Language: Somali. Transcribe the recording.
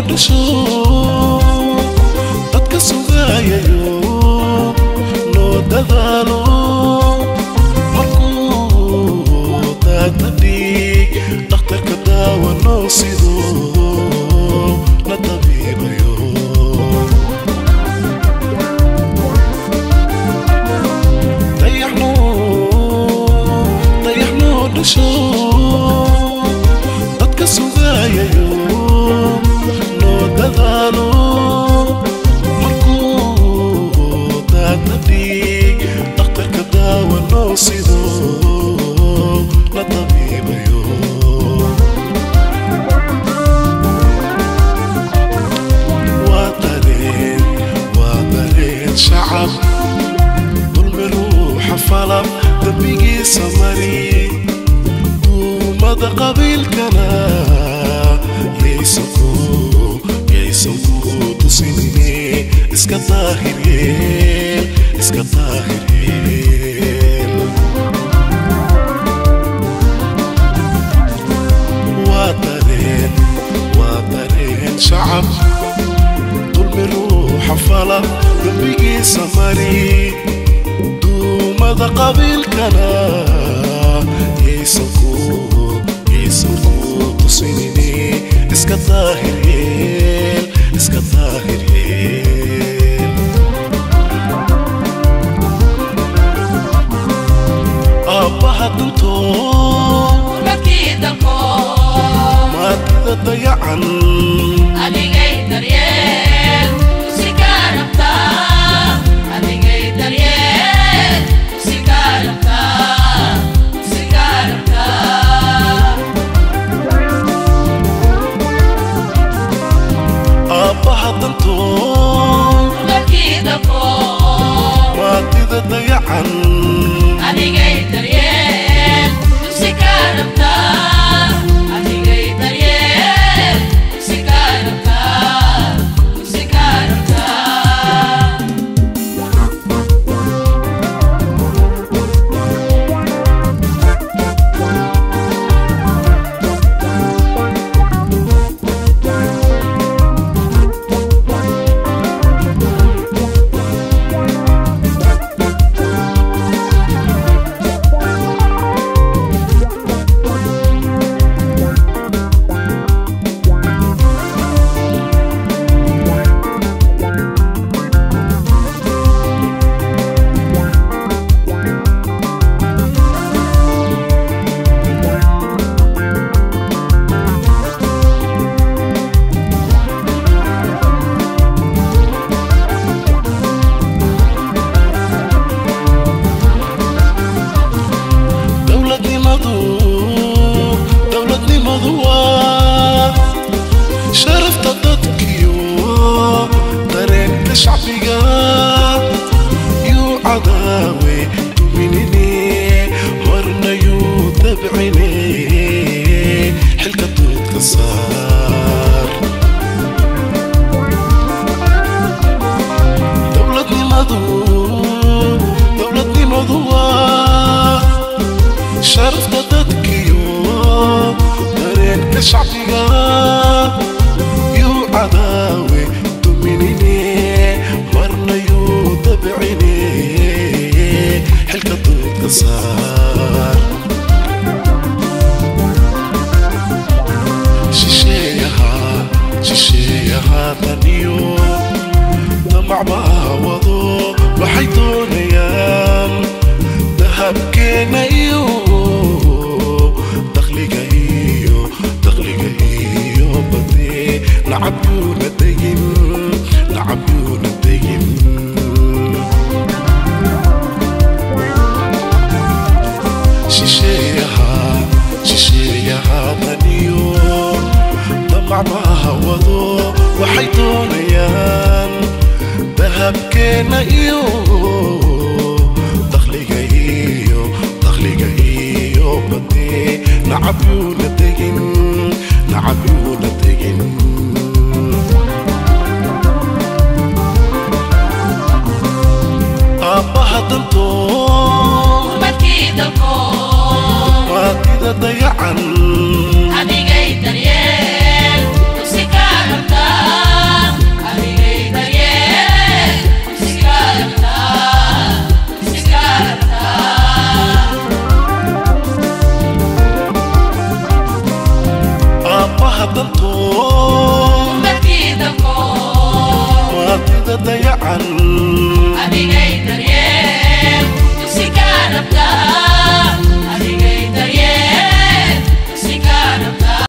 dhasho dadka sugayayo noo dadaalo markuu daagna dhiig dhakhtarka daawa noo sido na tabiibayo dayaxno dayaxno dhasho dadka sugayayo noo dadaalo markuu daadna dhiig dhakhtarka daawa noo sido la tabiibayo waa dareen waa dareen shacab dulmi ruuxa falab dembigiisa mari duumada qabiilkana yaysan ku yaysan ku tusinine iska daahir yeel iska daahir yeel waa dareen waa dareen shacab dulmi ruuxa fala dembigiisa mari duumada qabiilkana yaysan ku yaysan ku tusinine iska daahir yeel iska daahir yeel aabbaha duntoo markii dalkoo maadida dayacan adigay daryeel si kaa rabtaa adigay daryeel si kaa rabtaa si kaa rabtaa aabbaha dantoo markii dalkoo maadida dayacan adigay daryeel si kaa rabtaa adigay daryeel si kaa rabtaa si kaa rabtaa dowladnimadu dowladnimadu waa sharafta dadkiyo dareenka shacbiga yuu cadaawe duminine horna yuu dabcine xilka doodka saar dowladnimadu dowladnimadu waa sharafta dadkiyo dareenka shacbiga yuu cadaawe duminine marna yuu dabcine xilka doodka saar shisheeyaha shisheeyaha daniyo damacbaa wado waxay doonayaan dahabkeena iyo dakhliga iyo dakhliga iyo bade lacab yuuna degin lacab yuuna degin shisheeyaha shisheeyaha daniyo damacbaha wado waxay doonayaan dahabkeena iyo dakhliga iyo dakhliga iyo bade lacab yuuna degin lacab yuuna degin aabbaha dantoo markii dalkoo maadida dayacan adigay daryeel si kaa rabtaa hadalto umadkii dalkood maadida dayacan